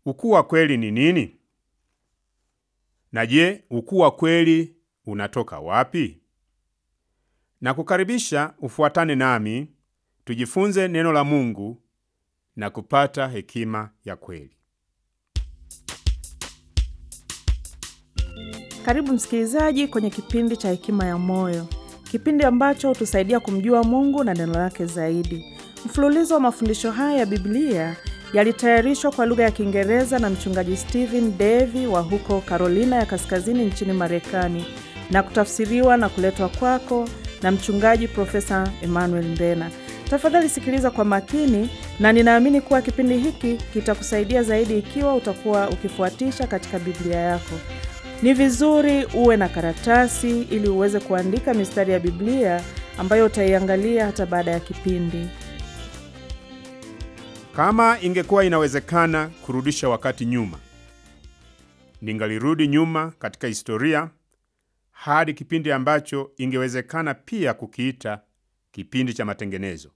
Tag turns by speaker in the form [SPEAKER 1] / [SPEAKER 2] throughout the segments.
[SPEAKER 1] Ukuu wa kweli ni nini? Na je, ukuu wa kweli unatoka wapi? Na kukaribisha ufuatane nami tujifunze neno la Mungu na kupata hekima ya kweli.
[SPEAKER 2] Karibu msikilizaji kwenye kipindi cha Hekima ya Moyo, kipindi ambacho hutusaidia kumjua Mungu na neno lake zaidi. Mfululizo wa mafundisho haya ya Biblia yalitayarishwa kwa lugha ya Kiingereza na mchungaji Stephen Davy wa huko Carolina ya Kaskazini nchini Marekani na kutafsiriwa na kuletwa kwako na mchungaji Profesa Emmanuel Mbena. Tafadhali sikiliza kwa makini, na ninaamini kuwa kipindi hiki kitakusaidia zaidi ikiwa utakuwa ukifuatisha katika Biblia yako. Ni vizuri uwe na karatasi ili uweze kuandika mistari ya Biblia ambayo utaiangalia hata baada ya kipindi.
[SPEAKER 1] Kama ingekuwa inawezekana kurudisha wakati nyuma, ningalirudi nyuma katika historia hadi kipindi ambacho ingewezekana pia kukiita kipindi cha matengenezo.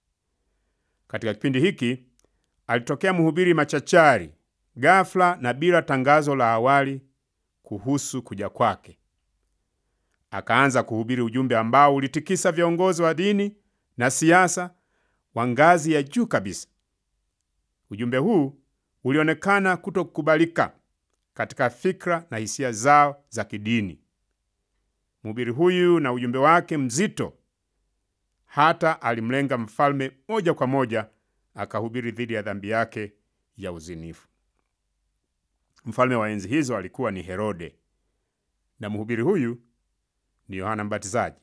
[SPEAKER 1] Katika kipindi hiki alitokea mhubiri machachari ghafla na bila tangazo la awali kuhusu kuja kwake. Akaanza kuhubiri ujumbe ambao ulitikisa viongozi wa dini na siasa wa ngazi ya juu kabisa. Ujumbe huu ulionekana kutokubalika katika fikra na hisia zao za kidini. Mhubiri huyu na ujumbe wake mzito hata alimlenga mfalme moja kwa moja, akahubiri dhidi ya dhambi yake ya uzinifu. Mfalme wa enzi hizo alikuwa ni Herode na mhubiri huyu ni Yohana Mbatizaji.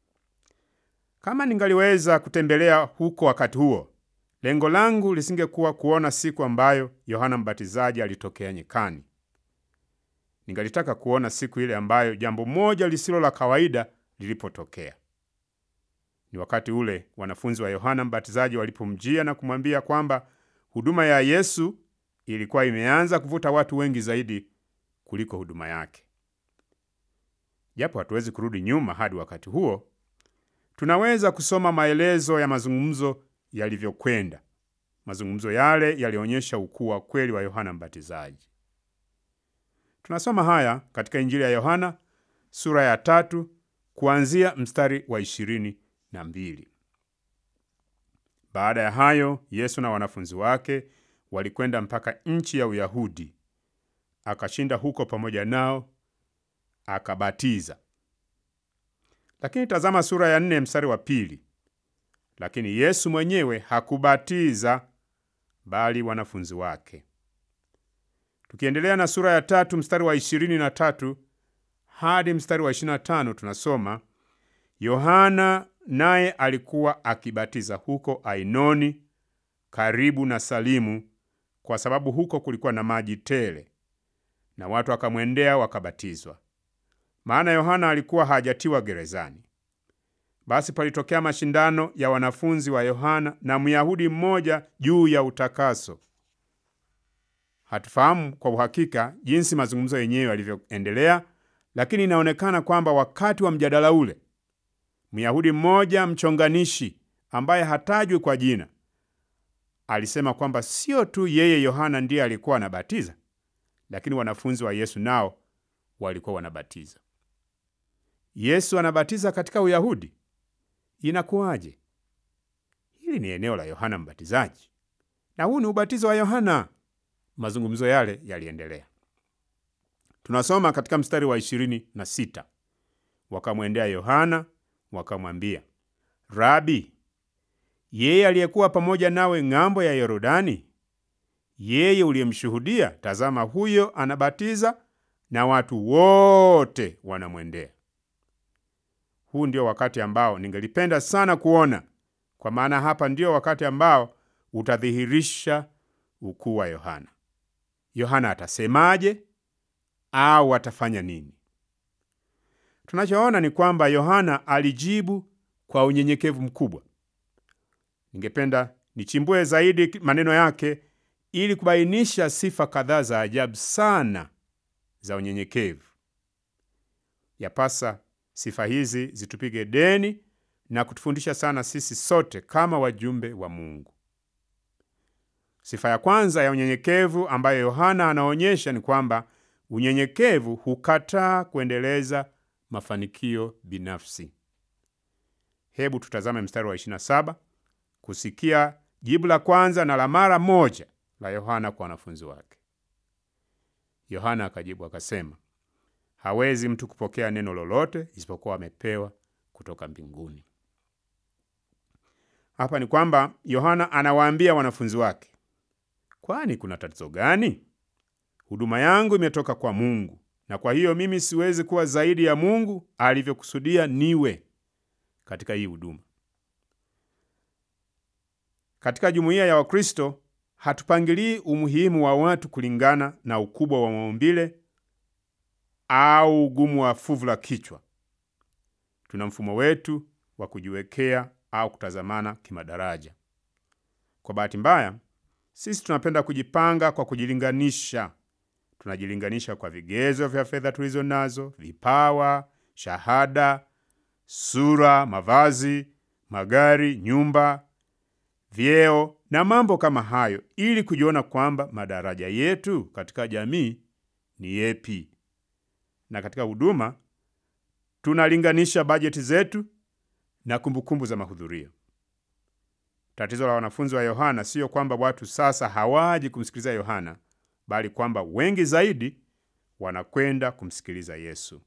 [SPEAKER 1] Kama ningaliweza kutembelea huko wakati huo, lengo langu lisingekuwa kuona siku ambayo Yohana Mbatizaji alitokea nyikani. Ningalitaka kuona siku ile ambayo jambo moja lisilo la kawaida lilipotokea. Ni wakati ule wanafunzi wa Yohana Mbatizaji walipomjia na kumwambia kwamba huduma ya Yesu ilikuwa imeanza kuvuta watu wengi zaidi kuliko huduma yake. Japo hatuwezi kurudi nyuma hadi wakati huo, tunaweza kusoma maelezo ya mazungumzo yalivyokwenda. Mazungumzo yale yalionyesha ukuu wa kweli wa Yohana Mbatizaji. Tunasoma haya katika Injili ya Yohana sura ya tatu kuanzia mstari wa ishirini na mbili. Baada ya hayo, Yesu na wanafunzi wake walikwenda mpaka nchi ya Uyahudi, akashinda huko pamoja nao, akabatiza. Lakini tazama sura ya nne mstari wa pili. Lakini Yesu mwenyewe hakubatiza, bali wanafunzi wake. Tukiendelea na sura ya tatu mstari wa ishirini na tatu hadi mstari wa ishirini na tano tunasoma Yohana naye alikuwa akibatiza huko Ainoni karibu na Salimu, kwa sababu huko kulikuwa na maji tele, na watu wakamwendea wakabatizwa, maana Yohana alikuwa hajatiwa gerezani. Basi palitokea mashindano ya wanafunzi wa Yohana na Myahudi mmoja juu ya utakaso. Hatufahamu kwa uhakika jinsi mazungumzo yenyewe yalivyoendelea, lakini inaonekana kwamba wakati wa mjadala ule Myahudi mmoja mchonganishi ambaye hatajwi kwa jina alisema kwamba sio tu yeye Yohana ndiye alikuwa anabatiza, lakini wanafunzi wa Yesu nao walikuwa wanabatiza. Yesu anabatiza katika Uyahudi, inakuwaje? Hili ni eneo la Yohana Mbatizaji na huu ni ubatizo wa Yohana. Mazungumzo yale yaliendelea. Tunasoma katika mstari wa ishirini na sita wakamwendea Yohana wakamwambia, Rabi, yeye aliyekuwa pamoja nawe ng'ambo ya Yorodani, yeye uliyemshuhudia, tazama, huyo anabatiza na watu wote wanamwendea. Huu ndio wakati ambao ningelipenda sana kuona, kwa maana hapa ndio wakati ambao utadhihirisha ukuu wa Yohana. Yohana atasemaje au atafanya nini? Tunachoona ni kwamba Yohana alijibu kwa unyenyekevu mkubwa. Ningependa nichimbue zaidi maneno yake ili kubainisha sifa kadhaa za ajabu sana za unyenyekevu. Yapasa sifa hizi zitupige deni na kutufundisha sana sisi sote kama wajumbe wa Mungu. Sifa ya kwanza ya unyenyekevu ambayo Yohana anaonyesha ni kwamba unyenyekevu hukataa kuendeleza mafanikio binafsi. Hebu tutazame mstari wa 27 kusikia jibu la kwanza na la mara moja la Yohana kwa wanafunzi wake. Yohana akajibu akasema, hawezi mtu kupokea neno lolote isipokuwa amepewa kutoka mbinguni. Hapa ni kwamba Yohana anawaambia wanafunzi wake, kwani kuna tatizo gani? Huduma yangu imetoka kwa Mungu, na kwa hiyo mimi siwezi kuwa zaidi ya Mungu alivyokusudia niwe katika hii huduma. Katika jumuiya ya Wakristo hatupangilii umuhimu wa watu kulingana na ukubwa wa maumbile au ugumu wa fuvu la kichwa. Tuna mfumo wetu wa kujiwekea au kutazamana kimadaraja. Kwa bahati mbaya, sisi tunapenda kujipanga kwa kujilinganisha. Tunajilinganisha kwa vigezo vya fedha tulizo nazo, vipawa, shahada, sura, mavazi, magari, nyumba, vyeo na mambo kama hayo, ili kujiona kwamba madaraja yetu katika jamii ni yepi. Na katika huduma tunalinganisha bajeti zetu na kumbukumbu za mahudhurio. Tatizo la wanafunzi wa Yohana siyo kwamba watu sasa hawaji kumsikiliza Yohana, bali kwamba wengi zaidi wanakwenda kumsikiliza Yesu.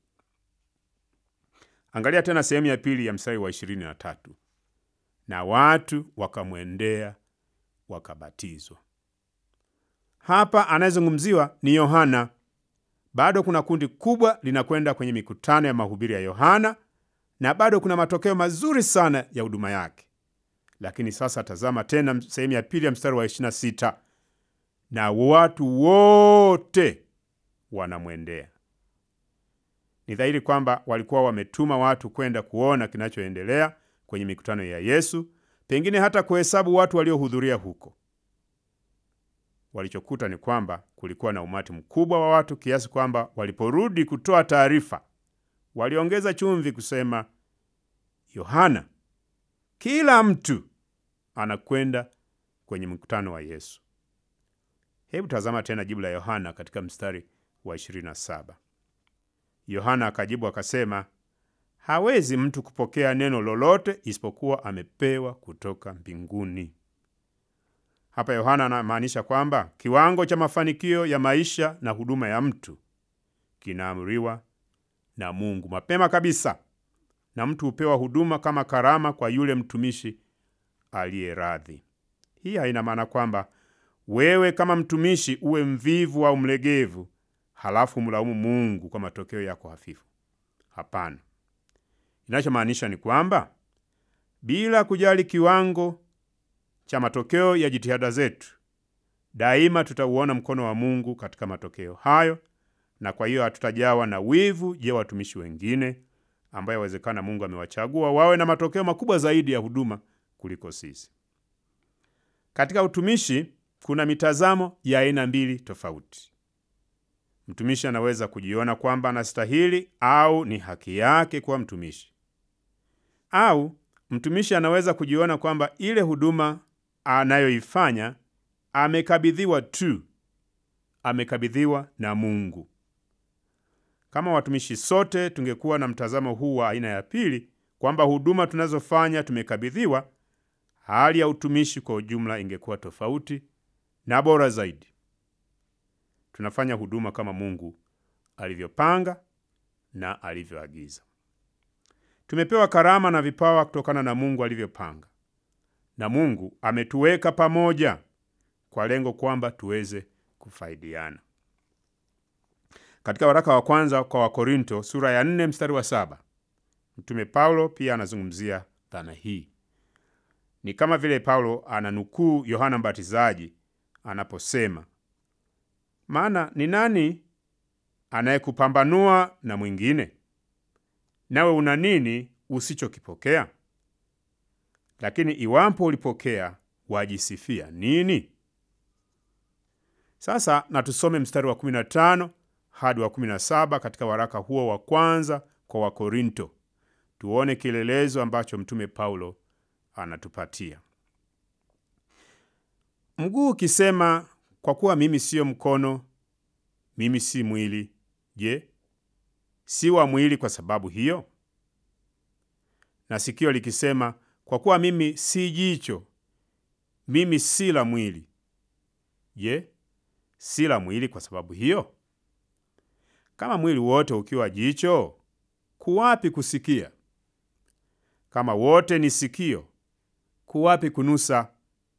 [SPEAKER 1] Angalia tena sehemu ya pili ya mstari wa ishirini na tatu na watu wakamwendea wakabatizwa. Hapa anayezungumziwa ni Yohana. Bado kuna kundi kubwa linakwenda kwenye mikutano ya mahubiri ya Yohana na bado kuna matokeo mazuri sana ya huduma yake. Lakini sasa tazama tena sehemu ya pili ya mstari wa 26, na watu wote wanamwendea. Ni dhahiri kwamba walikuwa wametuma watu kwenda kuona kinachoendelea kwenye mikutano ya Yesu, pengine hata kuhesabu watu waliohudhuria huko. Walichokuta ni kwamba kulikuwa na umati mkubwa wa watu kiasi kwamba waliporudi kutoa taarifa, waliongeza chumvi kusema, Yohana, kila mtu anakwenda kwenye mkutano wa Yesu. Hebu tazama tena jibu la Yohana katika mstari wa 27. Yohana akajibu akasema, hawezi mtu kupokea neno lolote isipokuwa amepewa kutoka mbinguni. Hapa Yohana anamaanisha kwamba kiwango cha mafanikio ya maisha na huduma ya mtu kinaamriwa na Mungu mapema kabisa, na mtu hupewa huduma kama karama kwa yule mtumishi aliye radhi. Hii haina maana kwamba wewe kama mtumishi uwe mvivu au mlegevu, halafu mlaumu Mungu kwa matokeo yako hafifu. Hapana, inachomaanisha ni kwamba bila kujali kiwango cha matokeo ya jitihada zetu, daima tutauona mkono wa Mungu katika matokeo hayo, na kwa hiyo hatutajawa na wivu je watumishi wengine ambayo yawezekana Mungu amewachagua wawe na matokeo makubwa zaidi ya huduma kuliko sisi. Katika utumishi kuna mitazamo ya aina mbili tofauti. Mtumishi anaweza kujiona kwamba anastahili au ni haki yake kuwa mtumishi, au mtumishi anaweza kujiona kwamba ile huduma anayoifanya amekabidhiwa tu, amekabidhiwa na Mungu. Kama watumishi sote tungekuwa na mtazamo huu wa aina ya pili, kwamba huduma tunazofanya tumekabidhiwa, hali ya utumishi kwa ujumla ingekuwa tofauti na bora zaidi. Tunafanya huduma kama Mungu alivyopanga na alivyoagiza. Tumepewa karama na vipawa kutokana na Mungu alivyopanga, na Mungu ametuweka pamoja kwa lengo kwamba tuweze kufaidiana. Katika waraka wa kwanza kwa Wakorinto sura ya 4 mstari wa saba Mtume Paulo pia anazungumzia dhana hii. Ni kama vile Paulo ananukuu Yohana Mbatizaji anaposema, maana ni nani anayekupambanua na mwingine? Nawe una nini usichokipokea? Lakini iwapo ulipokea, wajisifia nini? Sasa na tusome mstari wa 15 hadi wa 17 katika waraka huo wa kwanza kwa Wakorinto, tuone kielelezo ambacho mtume Paulo anatupatia. Mguu ukisema kwa kuwa mimi siyo mkono, mimi si mwili, je, si wa mwili kwa sababu hiyo? Na sikio likisema kwa kuwa mimi si jicho, mimi si la mwili, je, si la mwili kwa sababu hiyo? Kama mwili wote ukiwa jicho, kuwapi kusikia? Kama wote ni sikio, kuwapi kunusa?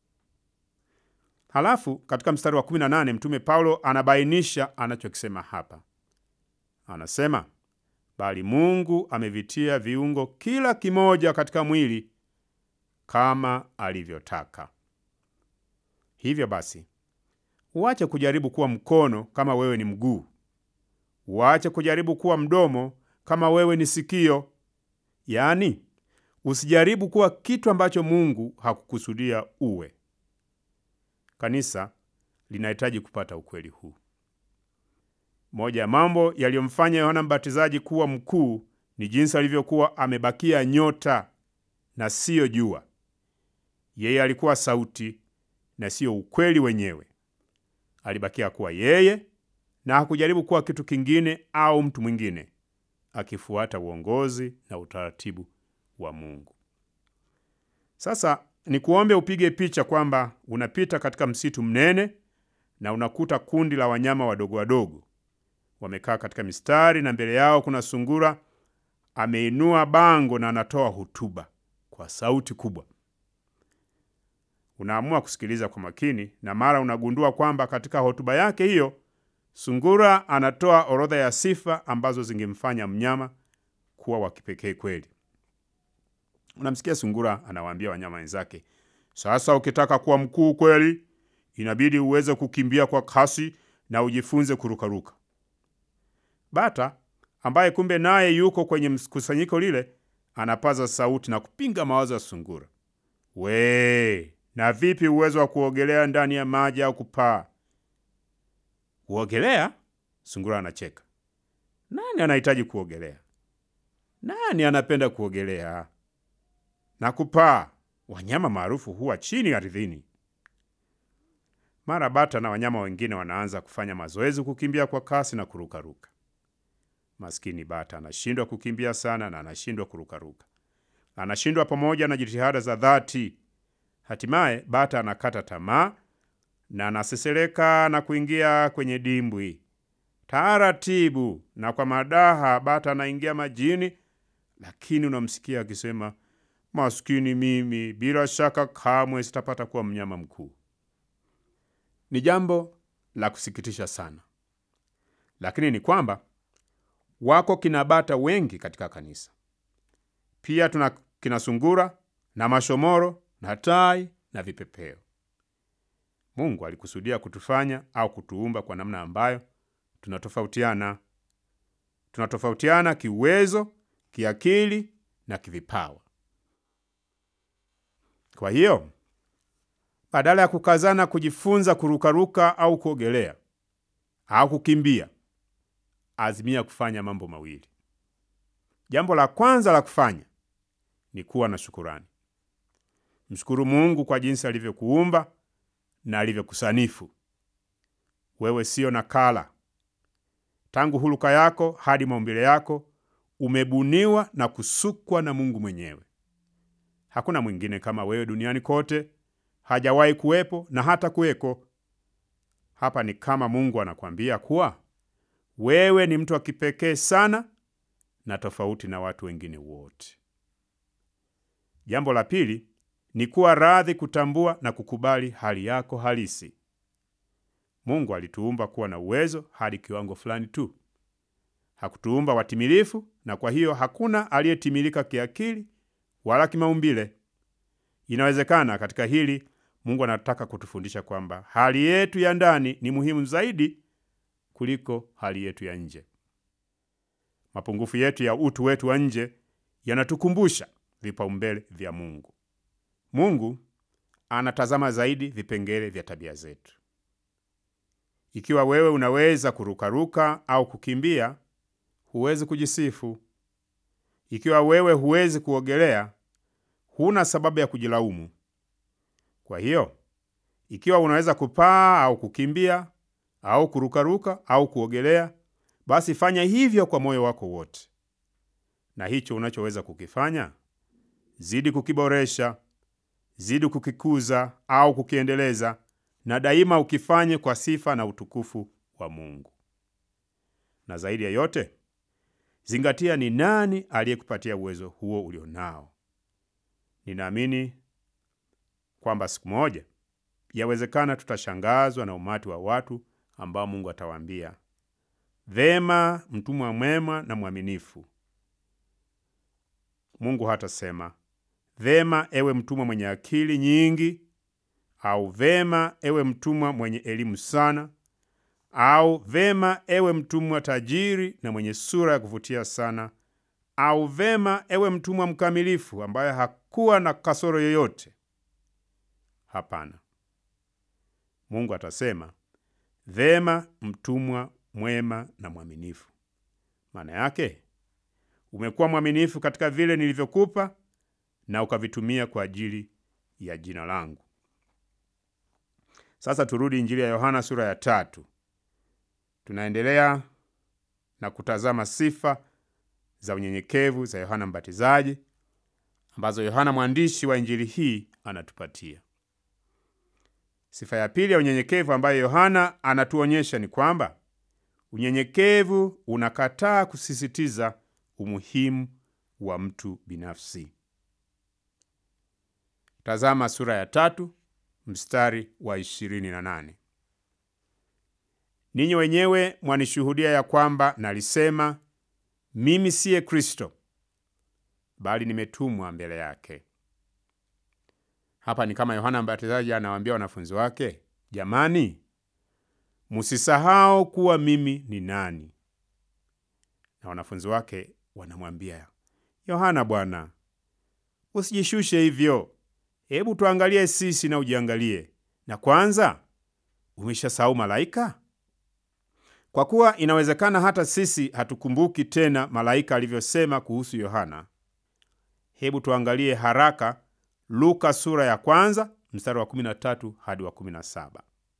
[SPEAKER 1] Halafu katika mstari wa 18 Mtume Paulo anabainisha anachokisema hapa. Anasema, bali Mungu amevitia viungo kila kimoja katika mwili kama alivyotaka. Hivyo basi, uache kujaribu kuwa mkono kama wewe ni mguu. Uache kujaribu kuwa mdomo kama wewe ni sikio. Yaani, usijaribu kuwa kitu ambacho Mungu hakukusudia uwe. Kanisa linahitaji kupata ukweli huu. Moja ya mambo yaliyomfanya Yohana Mbatizaji kuwa mkuu ni jinsi alivyokuwa amebakia nyota na siyo jua. Yeye alikuwa sauti na siyo ukweli wenyewe. Alibakia kuwa yeye na hakujaribu kuwa kitu kingine au mtu mwingine, akifuata uongozi na utaratibu wa Mungu. Sasa ni kuombe upige picha kwamba unapita katika msitu mnene na unakuta kundi la wanyama wadogo wadogo wamekaa katika mistari, na mbele yao kuna sungura ameinua bango na anatoa hotuba kwa sauti kubwa. Unaamua kusikiliza kwa makini, na mara unagundua kwamba katika hotuba yake hiyo sungura anatoa orodha ya sifa ambazo zingemfanya mnyama kuwa wa kipekee kweli. Unamsikia sungura anawaambia wanyama wenzake, sasa ukitaka kuwa mkuu kweli, inabidi uweze kukimbia kwa kasi na ujifunze kurukaruka. Bata ambaye kumbe naye yuko kwenye mkusanyiko lile anapaza sauti na kupinga mawazo ya sungura. We, na vipi uwezo wa kuogelea ndani ya maji au kupaa? Kuogelea? Sungura anacheka. Nani anahitaji kuogelea? Nani anapenda kuogelea? Na kupaa, wanyama maarufu huwa chini ardhini. Mara bata na wanyama wengine wanaanza kufanya mazoezi kukimbia kwa kasi na kurukaruka. Maskini bata anashindwa kukimbia sana na anashindwa kurukaruka, anashindwa pamoja na jitihada za dhati. Hatimaye bata anakata tamaa na anasesereka na kuingia kwenye dimbwi. Taratibu na kwa madaha, bata anaingia majini, lakini unamsikia akisema, maskini mimi, bila shaka kamwe sitapata kuwa mnyama mkuu. Ni jambo la kusikitisha sana, lakini ni kwamba wako kina bata wengi katika kanisa. Pia tuna kina sungura na mashomoro na tai na vipepeo. Mungu alikusudia kutufanya au kutuumba kwa namna ambayo tunatofautiana. Tunatofautiana kiuwezo, kiakili na kivipawa. Kwa hiyo badala ya kukazana kujifunza kurukaruka au kuogelea au kukimbia, azimia kufanya mambo mawili. Jambo la kwanza la kufanya ni kuwa na shukurani. Mshukuru Mungu kwa jinsi alivyokuumba na alivyokusanifu. Wewe siyo nakala. Tangu huluka yako hadi maumbile yako umebuniwa na kusukwa na Mungu mwenyewe. Hakuna mwingine kama wewe duniani kote, hajawahi kuwepo na hata kuweko. Hapa ni kama Mungu anakwambia kuwa wewe ni mtu wa kipekee sana na tofauti na watu wengine wote. Jambo la pili ni kuwa radhi kutambua na kukubali hali yako halisi. Mungu alituumba kuwa na uwezo hadi kiwango fulani tu. Hakutuumba watimilifu, na kwa hiyo hakuna aliyetimilika kiakili wala kimaumbile. Inawezekana katika hili Mungu anataka kutufundisha kwamba hali yetu ya ndani ni muhimu zaidi kuliko hali yetu ya nje. Mapungufu yetu ya utu wetu wa nje yanatukumbusha vipaumbele vya Mungu. Mungu anatazama zaidi vipengele vya tabia zetu. Ikiwa wewe unaweza kurukaruka au kukimbia, huwezi kujisifu. Ikiwa wewe huwezi kuogelea, huna sababu ya kujilaumu. Kwa hiyo Ikiwa unaweza kupaa au kukimbia au kurukaruka au kuogelea, basi fanya hivyo kwa moyo wako wote, na hicho unachoweza kukifanya zidi kukiboresha, zidi kukikuza au kukiendeleza, na daima ukifanye kwa sifa na utukufu wa Mungu. Na zaidi ya yote, zingatia ni nani aliyekupatia uwezo huo ulionao. Ninaamini kwamba siku moja yawezekana tutashangazwa na umati wa watu ambao Mungu atawaambia, vema, mtumwa mwema na mwaminifu. Mungu hatasema vema, ewe mtumwa mwenye akili nyingi, au vema, ewe mtumwa mwenye elimu sana, au vema, ewe mtumwa tajiri na mwenye sura ya kuvutia sana, au vema, ewe mtumwa mkamilifu ambaye hakuwa na kasoro yoyote. Hapana, Mungu atasema vema, mtumwa mwema na mwaminifu. Maana yake umekuwa mwaminifu katika vile nilivyokupa na ukavitumia kwa ajili ya jina langu. Sasa turudi Injili ya Yohana sura ya tatu. Tunaendelea na kutazama sifa za unyenyekevu za Yohana Mbatizaji ambazo Yohana mwandishi wa injili hii anatupatia. Sifa ya pili ya unyenyekevu ambayo Yohana anatuonyesha ni kwamba unyenyekevu unakataa kusisitiza umuhimu wa mtu binafsi. Tazama sura ya tatu mstari wa ishirini na nane. Ninyi wenyewe mwanishuhudia ya kwamba nalisema mimi siye Kristo, bali nimetumwa mbele yake. Hapa ni kama Yohana Mbatizaji anawaambia wanafunzi wake, jamani, musisahau kuwa mimi ni nani. Na wanafunzi wake wanamwambia Yohana, bwana, usijishushe hivyo, hebu tuangalie sisi na ujiangalie, na kwanza umeshasahau malaika? Kwa kuwa inawezekana hata sisi hatukumbuki tena malaika alivyosema kuhusu Yohana. Hebu tuangalie haraka Luka sura ya kwanza mstari wa 13 hadi wa 17.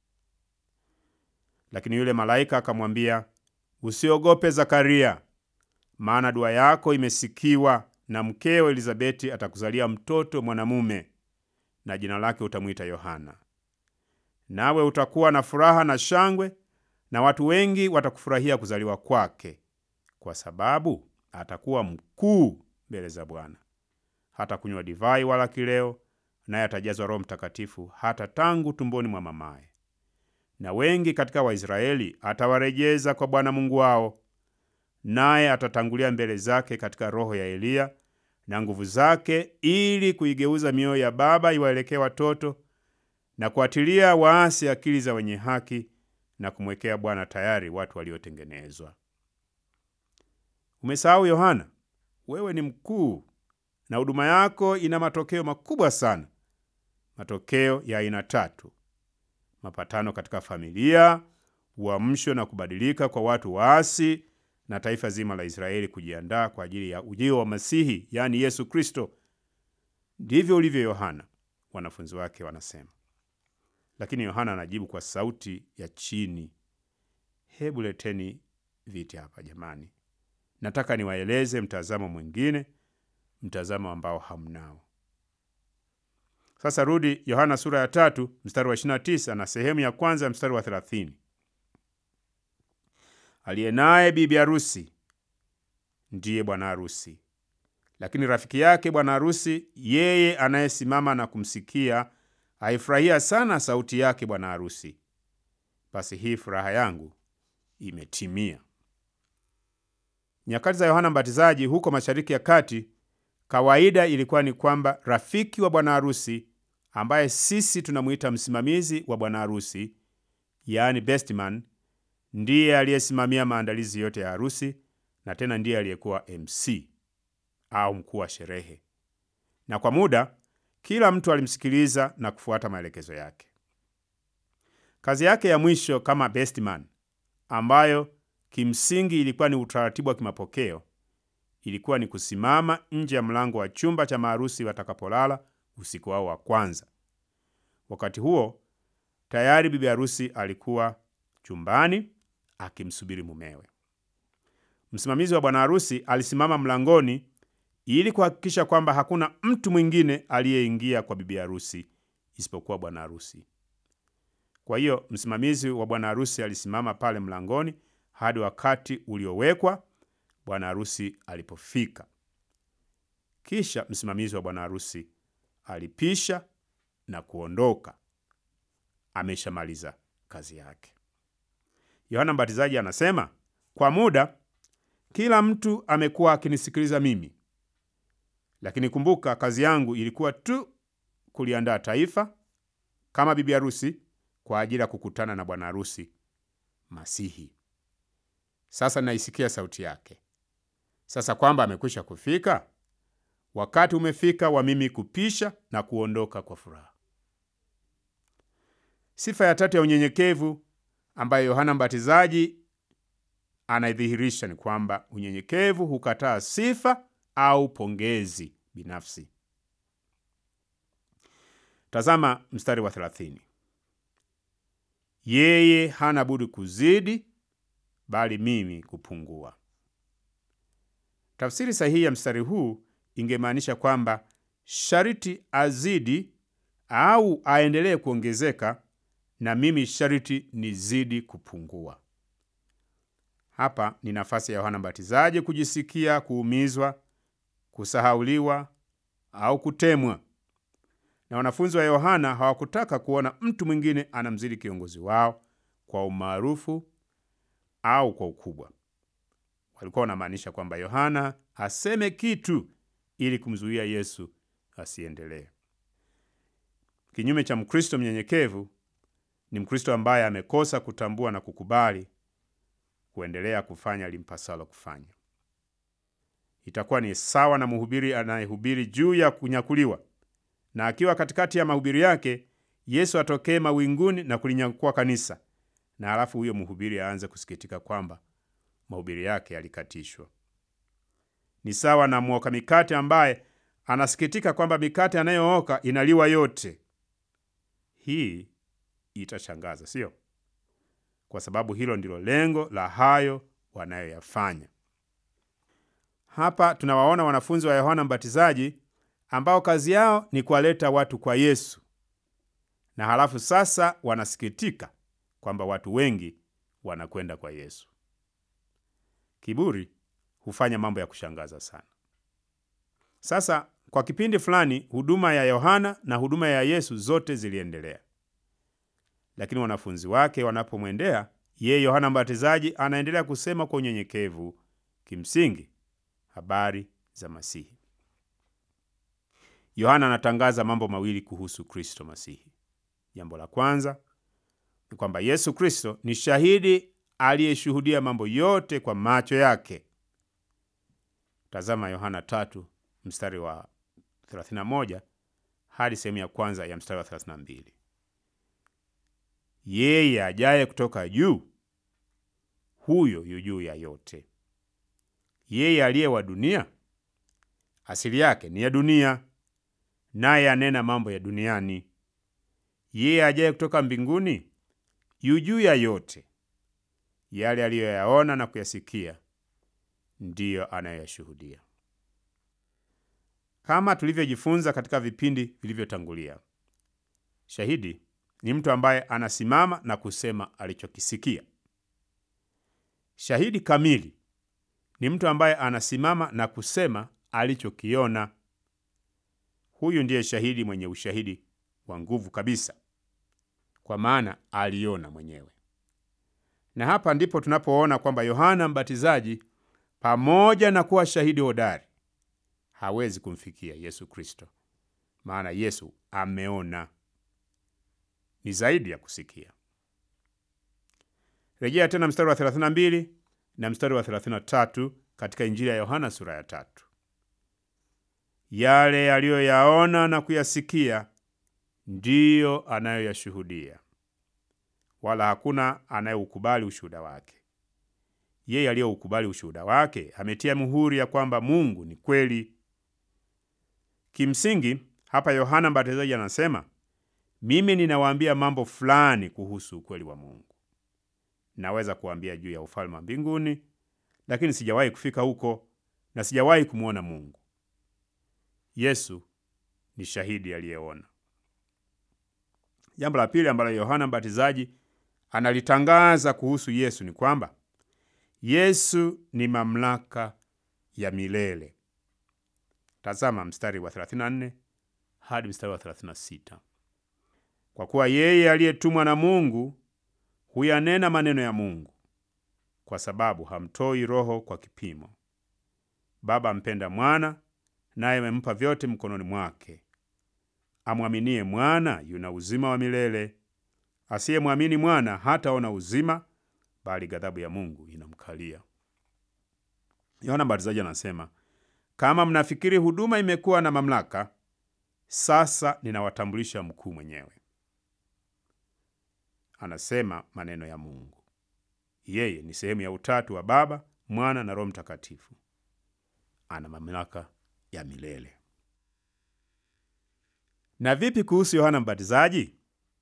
[SPEAKER 1] Lakini yule malaika akamwambia, usiogope Zakaria, maana dua yako imesikiwa, na mkeo Elizabeti atakuzalia mtoto mwanamume, na jina lake utamwita Yohana. Nawe utakuwa na furaha na shangwe, na watu wengi watakufurahia kuzaliwa kwake, kwa sababu atakuwa mkuu mbele za Bwana. Hata kunywa divai wala kileo, naye atajazwa Roho Mtakatifu hata tangu tumboni mwa mamaye. Na wengi katika Waisraeli atawarejeza kwa Bwana Mungu wao, naye atatangulia mbele zake katika roho ya Eliya na nguvu zake, ili kuigeuza mioyo ya baba iwaelekee watoto na kuatilia waasi akili za wenye haki na kumwekea Bwana tayari watu waliotengenezwa. Umesahau Yohana? Wewe ni mkuu na huduma yako ina matokeo makubwa sana, matokeo ya aina tatu: mapatano katika familia, uamsho na kubadilika kwa watu waasi, na taifa zima la Israeli kujiandaa kwa ajili ya ujio wa Masihi, yaani Yesu Kristo. Ndivyo ulivyo Yohana, wanafunzi wake wanasema. Lakini Yohana anajibu kwa sauti ya chini, hebu leteni viti hapa jamani, nataka niwaeleze mtazamo mwingine mtazamo ambao hamnao. Sasa rudi Yohana sura ya tatu mstari wa 29 na sehemu ya kwanza ya mstari wa 30. Aliye naye bibi harusi ndiye bwana harusi, lakini rafiki yake bwana harusi, yeye anayesimama na kumsikia, aifurahia sana sauti yake bwana harusi. Basi hii furaha yangu imetimia. Nyakati za Yohana Mbatizaji huko Mashariki ya Kati, kawaida ilikuwa ni kwamba rafiki wa bwana harusi ambaye sisi tunamwita msimamizi wa bwana harusi, yaani best man, ndiye aliyesimamia maandalizi yote ya harusi na tena ndiye aliyekuwa MC au mkuu wa sherehe, na kwa muda kila mtu alimsikiliza na kufuata maelekezo yake. Kazi yake ya mwisho kama best man, ambayo kimsingi ilikuwa ni utaratibu wa kimapokeo ilikuwa ni kusimama nje ya mlango wa chumba cha maharusi watakapolala usiku wao wa kwanza. Wakati huo tayari bibi harusi alikuwa chumbani akimsubiri mumewe. Msimamizi wa bwana harusi alisimama mlangoni ili kuhakikisha kwamba hakuna mtu mwingine aliyeingia kwa bibi harusi isipokuwa bwana harusi. Kwa hiyo msimamizi wa bwana harusi alisimama pale mlangoni hadi wakati uliowekwa bwana harusi alipofika. Kisha msimamizi wa bwana harusi alipisha na kuondoka, ameshamaliza kazi yake. Yohana Mbatizaji anasema, kwa muda kila mtu amekuwa akinisikiliza mimi, lakini kumbuka, kazi yangu ilikuwa tu kuliandaa taifa kama bibi harusi kwa ajili ya kukutana na bwana harusi Masihi. Sasa naisikia sauti yake. Sasa kwamba amekwisha kufika, wakati umefika wa mimi kupisha na kuondoka kwa furaha. Sifa ya tatu ya unyenyekevu ambayo Yohana Mbatizaji anaidhihirisha ni kwamba unyenyekevu hukataa sifa au pongezi binafsi. Tazama mstari wa 30. Yeye hana budi kuzidi, bali mimi kupungua. Tafsiri sahihi ya mstari huu ingemaanisha kwamba sharti azidi au aendelee kuongezeka na mimi sharti nizidi kupungua. Hapa ni nafasi ya Yohana Mbatizaji kujisikia kuumizwa, kusahauliwa au kutemwa. Na wanafunzi wa Yohana hawakutaka kuona mtu mwingine anamzidi kiongozi wao kwa umaarufu au kwa ukubwa. Walikuwa wanamaanisha kwamba Yohana aseme kitu ili kumzuia Yesu asiendelee. Kinyume cha Mkristo mnyenyekevu ni Mkristo ambaye amekosa kutambua na kukubali kuendelea kufanya limpasalo kufanya. Itakuwa ni sawa na mhubiri anayehubiri juu ya kunyakuliwa, na akiwa katikati ya mahubiri yake Yesu atokee mawinguni na kulinyakua kanisa, na halafu huyo mhubiri aanze kusikitika kwamba mahubiri yake yalikatishwa. Ni sawa na mwoka mikate ambaye anasikitika kwamba mikate anayooka inaliwa yote. Hii itashangaza, sio? Kwa sababu hilo ndilo lengo la hayo wanayoyafanya. Hapa tunawaona wanafunzi wa Yohana Mbatizaji ambao kazi yao ni kuwaleta watu kwa Yesu, na halafu sasa wanasikitika kwamba watu wengi wanakwenda kwa Yesu. Kiburi hufanya mambo ya kushangaza sana. Sasa kwa kipindi fulani, huduma ya Yohana na huduma ya Yesu zote ziliendelea, lakini wanafunzi wake wanapomwendea yeye, Yohana Mbatizaji anaendelea kusema kwa unyenyekevu, kimsingi habari za Masihi. Yohana anatangaza mambo mawili kuhusu Kristo Masihi. Jambo la kwanza ni kwamba Yesu Kristo ni shahidi aliyeshuhudia mambo yote kwa macho yake. Tazama Yohana tatu mstari wa 31 hadi sehemu ya kwanza ya mstari wa 32. Yeye ajaye kutoka juu, huyo yu juu ya yote. Yeye aliye wa dunia, asili yake ni ya dunia, naye anena mambo ya duniani. Yeye ajaye kutoka mbinguni, yu juu ya yote. Yale aliyoyaona na kuyasikia ndiyo anayoyashuhudia. Kama tulivyojifunza katika vipindi vilivyotangulia, shahidi ni mtu ambaye anasimama na kusema alichokisikia. Shahidi kamili ni mtu ambaye anasimama na kusema alichokiona. Huyu ndiye shahidi mwenye ushahidi wa nguvu kabisa, kwa maana aliona mwenyewe. Na hapa ndipo tunapoona kwamba Yohana Mbatizaji pamoja na kuwa shahidi hodari hawezi kumfikia Yesu Kristo, maana Yesu ameona. Ni zaidi ya kusikia. Rejea tena mstari wa 32 na mstari wa 33 katika Injili ya Yohana sura ya tatu. Yale aliyoyaona na kuyasikia ndiyo anayoyashuhudia, wala hakuna anayeukubali ushuhuda wake. Yeye aliyeukubali ushuhuda wake ametia muhuri ya kwamba Mungu ni kweli. Kimsingi hapa Yohana Mbatizaji anasema mimi ninawaambia mambo fulani kuhusu ukweli wa Mungu. Naweza kuambia juu ya ufalme wa mbinguni, lakini sijawahi kufika huko na sijawahi kumwona Mungu. Yesu ni shahidi aliyeona. Jambo la pili ambalo Yohana Mbatizaji analitangaza kuhusu Yesu ni kwamba Yesu ni mamlaka ya milele. Tazama mstari wa 34 hadi mstari wa 36. Kwa kuwa yeye aliyetumwa na Mungu huyanena maneno ya Mungu, kwa sababu hamtoi Roho kwa kipimo. Baba ampenda Mwana, naye amempa vyote mkononi mwake. Amwaminie Mwana yuna uzima wa milele, asiyemwamini Mwana hataona uzima, bali ghadhabu ya Mungu inamkalia. Yohana Mbatizaji anasema, kama mnafikiri huduma imekuwa na mamlaka, sasa ninawatambulisha mkuu mwenyewe. Anasema maneno ya Mungu. Yeye ni sehemu ya utatu wa Baba, Mwana na Roho Mtakatifu. Ana mamlaka ya milele. Na vipi kuhusu Yohana Mbatizaji?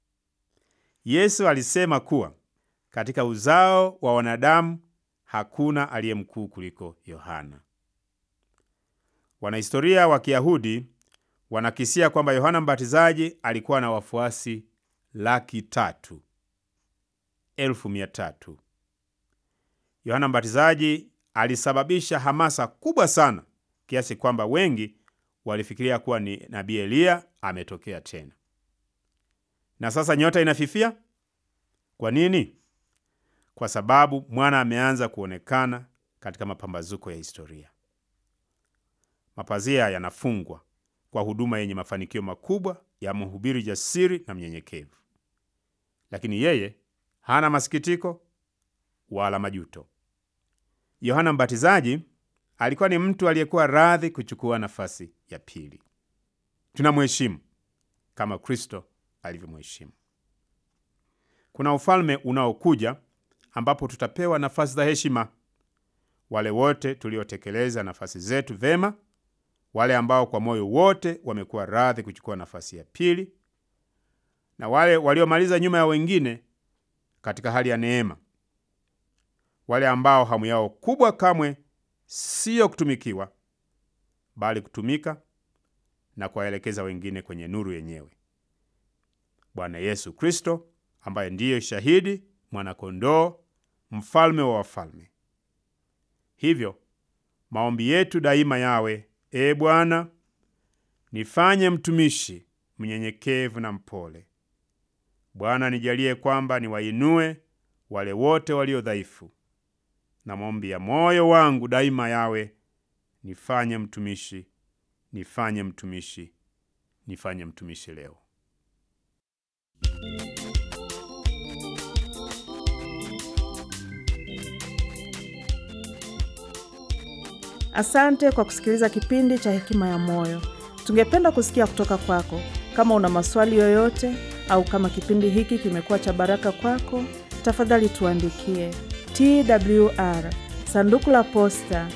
[SPEAKER 1] Yesu alisema kuwa katika uzao wa wanadamu hakuna aliye mkuu kuliko Yohana. Wanahistoria wa Kiyahudi wanakisia kwamba Yohana Mbatizaji alikuwa na wafuasi laki tatu elfu mia tatu. Yohana Mbatizaji alisababisha hamasa kubwa sana kiasi kwamba wengi walifikiria kuwa ni nabii Eliya ametokea tena. Na sasa nyota inafifia. Kwa nini? Kwa sababu mwana ameanza kuonekana katika mapambazuko ya historia. Mapazia yanafungwa kwa huduma yenye mafanikio makubwa ya mhubiri jasiri na mnyenyekevu, lakini yeye hana masikitiko wala majuto. Yohana Mbatizaji alikuwa ni mtu aliyekuwa radhi kuchukua nafasi ya pili. Tunamheshimu kama Kristo alivyomheshimu. Kuna ufalme unaokuja ambapo tutapewa nafasi za heshima. Wale wote tuliotekeleza nafasi zetu vema, wale ambao kwa moyo wote wamekuwa radhi kuchukua nafasi ya pili, na wale waliomaliza nyuma ya wengine katika hali ya neema, wale ambao hamu yao kubwa kamwe siyo kutumikiwa, bali kutumika na kuwaelekeza wengine kwenye nuru yenyewe. Bwana Yesu Kristo ambaye ndiye shahidi, mwanakondoo, mfalme wa wafalme. Hivyo maombi yetu daima yawe: E Bwana, nifanye mtumishi mnyenyekevu na mpole. Bwana, nijalie kwamba niwainue wale wote walio dhaifu, na maombi ya moyo wangu daima yawe: nifanye mtumishi, nifanye mtumishi, nifanye mtumishi leo.
[SPEAKER 2] Asante kwa kusikiliza kipindi cha Hekima ya Moyo. Tungependa kusikia kutoka kwako. Kama una maswali yoyote au kama kipindi hiki kimekuwa cha baraka kwako, tafadhali tuandikie TWR sanduku la posta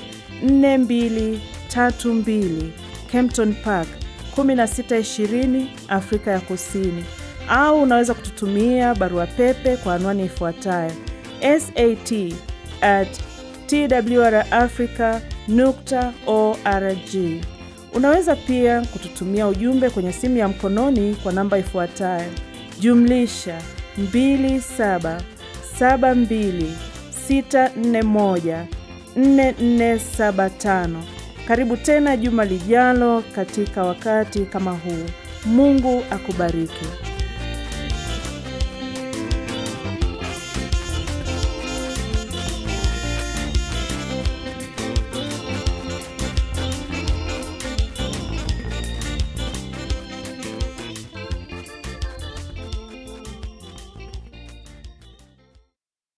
[SPEAKER 2] 4232 Kempton Park 1620 Afrika ya Kusini, au unaweza kututumia barua pepe kwa anwani ifuatayo sat at twrafrica nukta org. Unaweza pia kututumia ujumbe kwenye simu ya mkononi kwa namba ifuatayo jumlisha 2772641475. Karibu tena juma lijalo katika wakati kama huu. Mungu akubariki.